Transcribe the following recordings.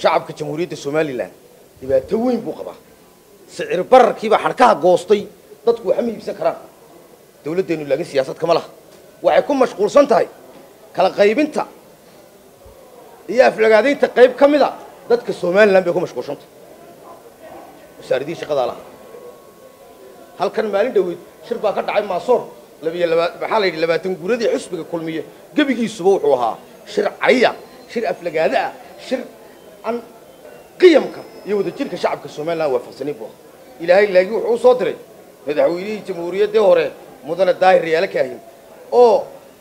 shacabka jamhuuriyadda somalilan dhibaato weyn buu qabaa sicir bararkiibaa xadhkaha goostay dadku waxma iibsan karaan dawladdeenu laakiin siyaasad kama laha waxay ku mashquulsan tahay kala qaybinta iyo aflagaadaynta qayb ka mida dadka somalilan bay ku mashquulsan tahay wasaaradihii shaqadaa laha halkan maalin dhoweyd shir baa ka dhacay maasoor labiyo laba maxaa la yidhi labaatan guuradii xusbiga kulmiye gebigiisuba wuxuu ahaa shir caya shir aflagaada ah shir aan qiyamka iyo wadajirka shacabka somalilan waafaqsanayn buu ahaa ilaahay laakiin wuxuu u soo diray madaxweynihii jamhuuriyaddii hore mudane daahir yaala kaahin oo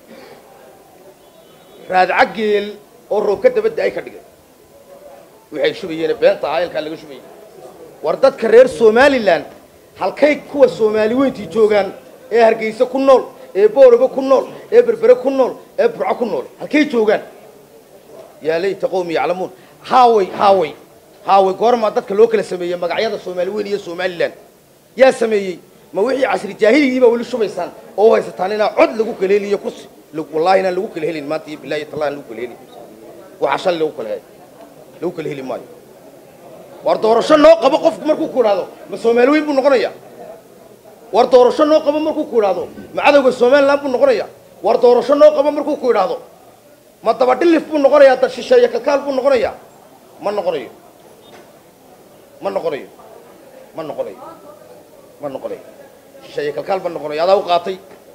raadca geel oo roobka dabadda ay ka dhigay waxay shubayeene beenta ahaa eelkaa laga shubayay war dadka reer somalilan halkay kuwa soomaali weyntii joogaan ee hargeysa ku nool ee booraba ku nool ee berbere ku nool ee burco ku nool halkay joogaan yaa layta qowmi yaclamuun haaway haaway haaway goormaa dadka loo kala sameeyey magacyada soomaali weyn iyo somalilan yaa sameeyey ma wixii casri jaahiligiibaa weli shubaysaan oo u haysataan inaa cod lagu kala heliyo kursi wallahi inaan lagu kala helin maanta iyo bilahi tallah aan lagu kala helin waxaa shalay lagu kala he lagu kala heli maayo war doorasho noo qabo qofku markuu ku idhaahdo ma soomaali weyn buu noqonaya war doorasho noo qabo markuu ku idhaahdo ma cadowga somalilan buu noqonaya war doorasho noo qabo markuu ku idhaahdo ma dabadhilif buu noqonayaa dad shisheeye kalkaal buu noqonayaa ma noqonayo ma noqonayo ma noqonayo ma noqonayo shisheeye kalkaal ma noqonayo adaa u qaatay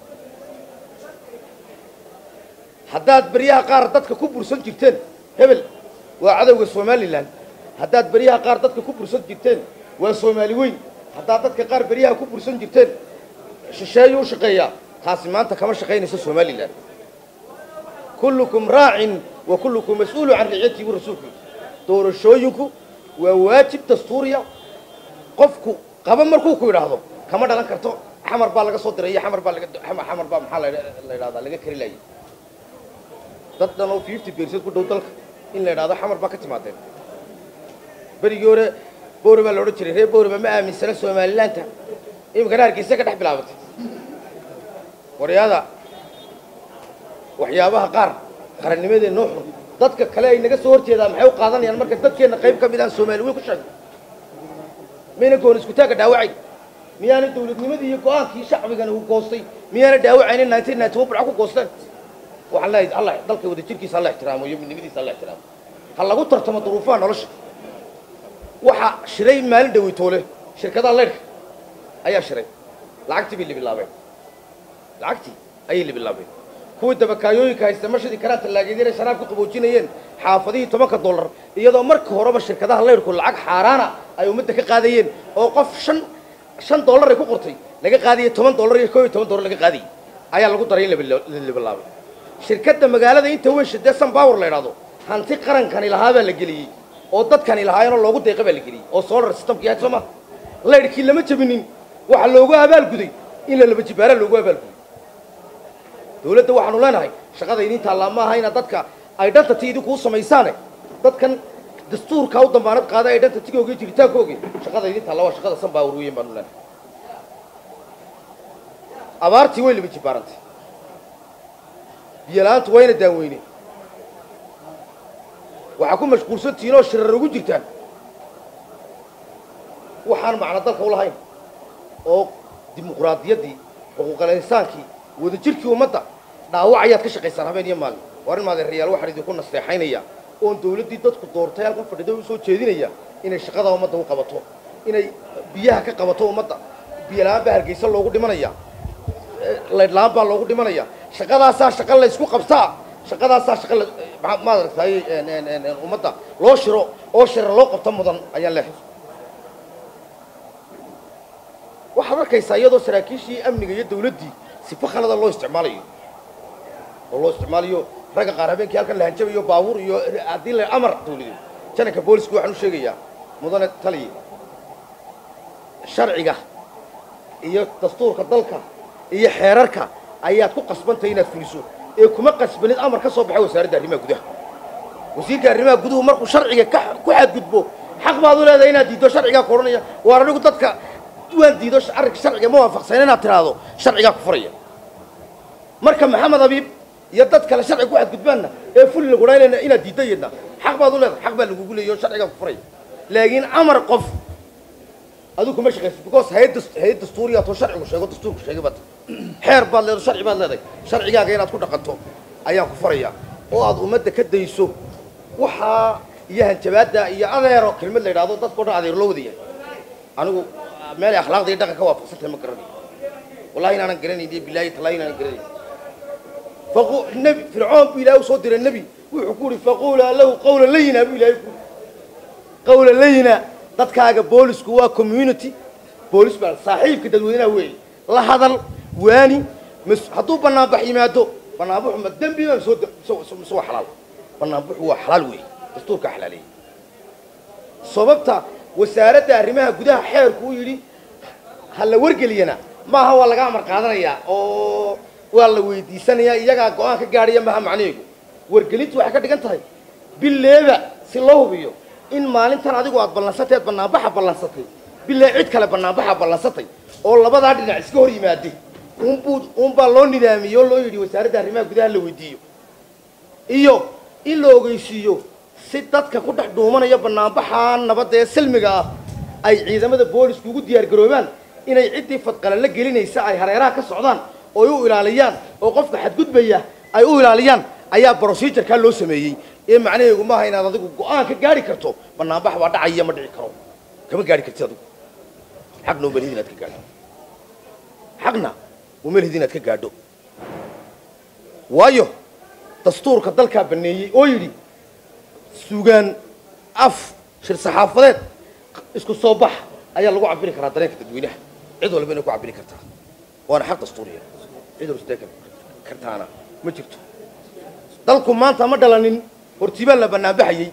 haddaad beryaha qaar dadka ku bursan jirteen hebel waa cadowga somalilan haddaad beryaha qaar dadka ku bursan jirteen waa soomaali weyn haddaad dadka qaar beryaha ku bursan jirteen shisheeyuu u shaqeeyaa taasi maanta kama shaqaynayso somalilan kullukum raacin wa kullukum mas-uulu can ricyatii bu rasuulku doorashooyinku waa waajib dastuuriya qofku qaba markuu ku idhaahdo kama dhalan karto xamar baa laga soo diray iyo xamar baa laga xamar baa maxaa la idhahdaa laga kari laayay dad dhan oo fifty percent ku dhow dalka in la idhahdo xamar baa ka timaadeen berigii hore boore baa la odhan jiray reer booreba ma aaminsana somalilaanta iminkana hargeysa ka dhex bilaabatay waryaada waxyaabaha qaar qarannimadee noo xun dadka kale ay naga soo horjeedaan maxay u qaadanayaan marka dadkeenna qayb ka mid aan soomaali weyn ku sheegno mayna goon iskutaagga dhaawacayn miyaana dawladnimadii iyo go-aankii shacbigana uu goostay miyaana dhaawacaynin nineteen ninety one burca ku goosteen waxaan leeyahay allah dalka wadajirkiisa alla ixtiraamo iyo midnimadiisa alla ixtiraamo ha lagu tartamo duruufaha nolosha waxaa shiray maalin dhaweytoole shirkadaha leyrhka ayaa shiray lacagtii bay libilaabeen lacagtii ayay libilaabeen kuwii dabakaayooyinka haysta mashadii karaa tallaageedyana sharaab ku qaboojinayeen xaafadihii tobanka dollar iyadoo marka horeba shirkadaha leyrhku lacag xaaraana ay ummadda ka qaadayeen oo qof shan shan dollar ay ku qortay laga qaadayay toban dollar iyo koo iyo toban dollar laga qaadayay ayaa lagu daray in la libilaabay shirkadda magaalada inta weyn shidee sunpower la idhahdo hanti qarankani lahaa baa la geliyey oo dadkani lahaayeenoo loogu deeqa baa la geliyey oo solar systemki yahay soo ma leyrhkii lama jabinin waxaa loogu abaalguday in la laba jibaaraa loogu abaalguday dawladda waxaanu leenahay shaqada idin taallaa ma aha inaad dadka identity idinkuu samaysaane dadkan dastuurkaa u dambaanad qaada identitygooga iyo jiritaankooga shaqada idin taalla waa shaqada sunpower weyn baanu leenahay abaartii way laba jibaarantay biyo-la-aantu wayna daaweyne waxaa ku mashquulsantihiin oo shirar ugu jirtaan waxaan macno dalka u lahayn oo dimuquraadiyaddii xuquuqal insaankii wadajirkii ummadda dhaawac ayaad ka shaqaysaan habeen iyo maalin war in maadeerayaal waxaan idinku nasteexaynaya oon dawladdii dadku doortay halkan fadhida u soo jeedinaya inay shaqada ummadda u qabato inay biyaha ka qabato ummadda biyola-aan baa hargeysa loogu dhimanaya laydh-la-aan baa loogu dhimanaya shaqadaasaa shaqa la ysku qabtaa shaqadaasaa shaqa la maad aragtay ummadda loo shiro oo shira loo qabto mudan ayaan leehay waxaad arkaysaa iyadoo saraakiishii amniga iyo dawladdii sifa khalada loo isticmaalayo oo loo isticmaalayo ragga qaar habeenkii halkan la hanjabayo baabuur iyo haddii la amar dawladeed jananka booliska waxaan u sheegayaa mudane taliye sharciga iyo dastuurka dalka iyo xeerarka ayaad ku qasbantahay inaad fuliso ee kuma qasbanid amar ka soo baxay wasaaradda arrimaha gudaha wasiirka arrimaha guduhu markuu sharciga ka ku xadgudbo xaq baad u leedahay inaad diiddo sharcigaa ku odhanaya waar anigu dadka waan diido arrinka sharciga ma waafaqsan inaad tiraahdo sharcigaa ku furaya marka maxamed abiib iyo dad kale sharciga ku xadgudbaanna ee fuli lagudhaa inaad diiddo iyadna xaq baad u leedahay xaq baa lagugu leeyahy oo sharcigaa ku furaya laakiin amar qof adigu kuma shaqaysid because hay-ad das- hay-ad dastuuriya too sharcigu sheego dastuurku sheegay baad xeer baad leedahay sharci baad leedahay sharcigaaga inaad ku dhaqanto ayaan ku faraya oo aad ummadda ka dayso waxaa iyo hanjabaadda iyo adeero kelmad la yidhahdo dadka o dhan adeer loo wada yahay anigu meelay akhlaaqda iyo dhaqanka waafaqsantahay ma garanayo wallahi inaanan garanayn iyo bilaahi talaahi inaanan garanayn faqu nebi fircoon buu ilaahay usoo diray nebi wuxuu ku yidhi faquulaa lahu qawlan layina buu ilaahay ku yidhi qawlan layina dadkaaga boolisku waa community boolis baa saaxiibka dadweynaha weeye la hadal waani mas hadduu banaanbax yimaado banaanbaxu ma dembi ma soo mise waa xalaal banaanbaxu waa xalaal weeye dastuurkaa xalaaleeyey sababta wasaaradda arrimaha gudaha xeerku u yidhi ha la wargeliyana maaha waa laga amar qaadanayaa oo waa la weydiisanayaa iyagaa go-aan ka gaadhaya maaha macnaheegu wargelintu waxay ka dhigan tahay bileeba si loo hubiyo in maalintan adigu aad ballansatay aad banaanbaxa ballansatay bilee cid kale banaanbaxa ballansatay oo labadaa dhinac iska hor yimaade unbuu unbaa loo nidaamiyey oo loo yidhi wasaaradda arrimaha gudaha la weydiiyo iyo in la ogeysiiyo si dadka ku dhex dhuumanaya banaanbaxa nabadda ee silmiga ah ay ciidamada boolisku ugu diyaar garoobaan inay ciddii fadqala la gelinaysa ay hareeraha ka socdaan oo ay u ilaaliyaan oo qofka xadgudbaya ay u ilaaliyaan ayaa procedurkaa loo sameeyey ee macnaheegu maaha inaad adigu go-aan ka gaari karto banaanbax baa dhacaya ma dhici karo kama gaari kartid adigu xaqna umalhid inaad ka gaadho xaqna umalhid inaad ka gaadho waayo dastuurka dalkaa baneeyey oo yidhi sugaan af shir saxaafadeed isku soo bax ayaa lagu cabiri karaa dareenka dadweynaha cid walba inay ku cabiri kartaa waana xaq dastuuriya cid walba sidee kartaana ma jirto dalku maanta ma dhalanin hortibaa la banaanbaxayey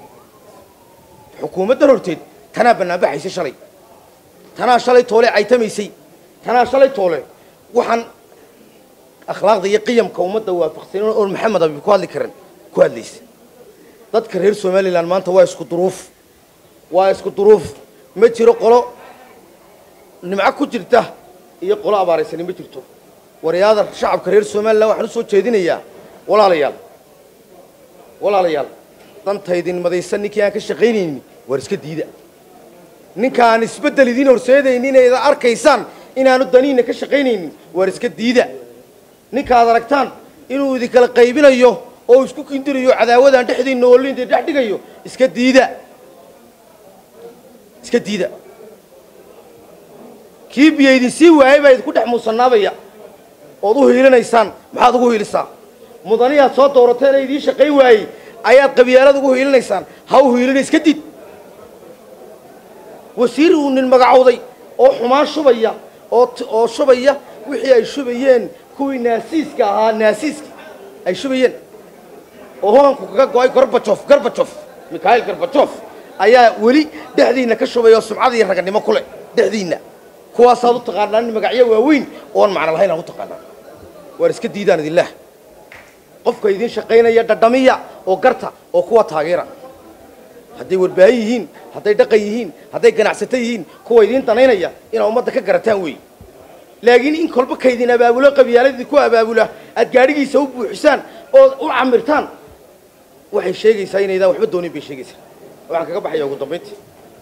xukuumaddan horteed tanaa banaanbaxaysay shalay tanaa shalay toole caytamaysay tanaa shalay toole waxaan akhlaaqda iyo qiyamka ummadda waafaqsan oon maxamed abi ku hadli karan ku hadlaysa dadka reer somalilan maanta waa isku duruuf waa isku duruuf ma jiro qolo nimco ku jirta iyo qolo abaaraysani ma jirto warayaada shacabka reer somalilan waxaan usoo jeedinayaa walaalayaal walaalayaal dantaydin madaysan ninkii aan ka shaqaynaynin waar iska diida ninka aan isbeddel idiin horseedaynin inayda arkaysaan inaanu daniina ka shaqaynaynin waar iska diida ninka aad aragtaan inuu idinkala qaybinayo oo isku kindirayo cadaawadaan dhexdiinna oolinta dhex dhigayo iska diida iska diida kii biyo idin sii waayay baa idinku dhex muusanaabaya ood u hiilinaysaan maxaad ugu hiilisaa mudaniyaad soo doorateen ee idiin shaqayn waayey ayaad qabyaalad ugu hiilinaysaan ha u hiilina iska did wasiir uu nin magacowday oo xumaan shubaya oo oo shubaya wixii ay shubayeen kuwii naasiiska ahaa naasiiski ay shubayeen oo hoganku kaga go-ay gorbajof gorbajof mikhail gorbajof ayaa weli dhexdiinna ka shubay oo sumcad iyo raganimo ku leh dhexdiinna kuwaasaad u taqaanaan in magacyo waaweyn oon macno lahayn aad u taqaanaan waar iska diidaan idinlaah qofka idiin shaqaynaya dhadhamiya oo garta oo kuwa taageera hadday warbaahin yihiin hadday dhaqan yihiin hadday ganacsato yihiin kuwa idiin danaynaya inaad ummadda ka garataan weeye laakiin in kolba kaydin abaabulo qabyaaladii ku abaabula aad gaadhigiisa u buuxisaan ood u camirtaan waxay sheegaysaa inaydaan waxba doonin bay sheegaysaa waxaan kaga baxaya ugu dambayntii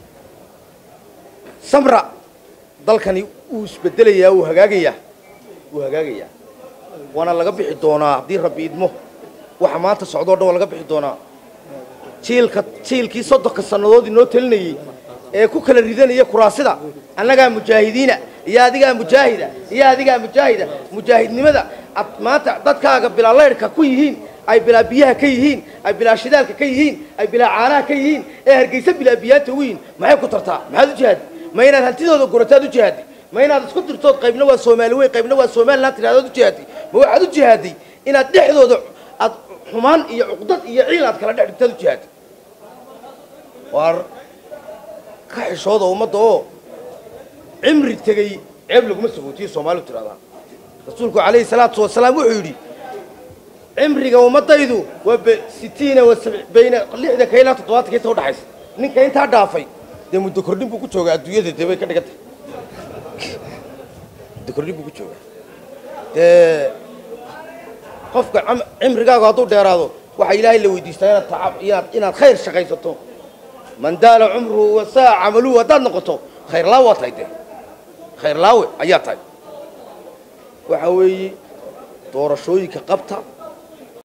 samra dalkani wuu isbedelayaa wuu hagaagayaa wuu hagaagayaa waana laga bixi doonaa haddii rabbi idmo waxa maanta socdoo dhan waa laga bixi doonaa jiilka jiilkii soddonka sannadood inoo telinayey ee ku kala ridanaya kuraasida annagaa mujaahidiina iyo adigaa mujaahida iyo adigaa mujaahida mujaahidnimada ad maanta dadkaaga bilaa laydhka ku yihiin ay bilaa biyaha ka yihiin ay bilaa shidaalka ka yihiin ay bilaa caanaha ka yihiin ee hargeysa bilaa biyaanta ugu yihiin maxay ku tartaa maxaad u jihaadi ma inaad hantidooda gurataad u jihaadi ma inaad isku dirtood qaybna waa soomaali weyn qaybna waa somaliland tidhahdood u jihaadi ma waxaad u jihaaday inaad dhexdooda aad xumaan iyo cuqdad iyo ciil aad kala dhex dhigtaad u jihaadi waar ka xishooda ummadda oo cimri tegey ceeb laguma sagootiyo soomaalidu tidhahdaa rasuulku calayhi salaatu wasalaam wuxuu yidhi cimriga ummadaydu waa sitiina wa bayna lixdanka ilaa toddobaatanka inta udhaxaysa ninka intaa dhaafay dee muddo kordhin buu ku joogaa adduunyada dee bay ka dhigan tahay muddo kordhin buu ku joogaa dee qofka cimrigaagu hadduu dheeraado waxaa ilaahay la weydiistaa inaad tacab inaad inaad khayr shaqaysato man daala cumruhu wasaa camaluhu haddaad noqoto khayr laawe waa tahay dee khayr laawe ayaa tahay waxa weeye doorashooyinka qabta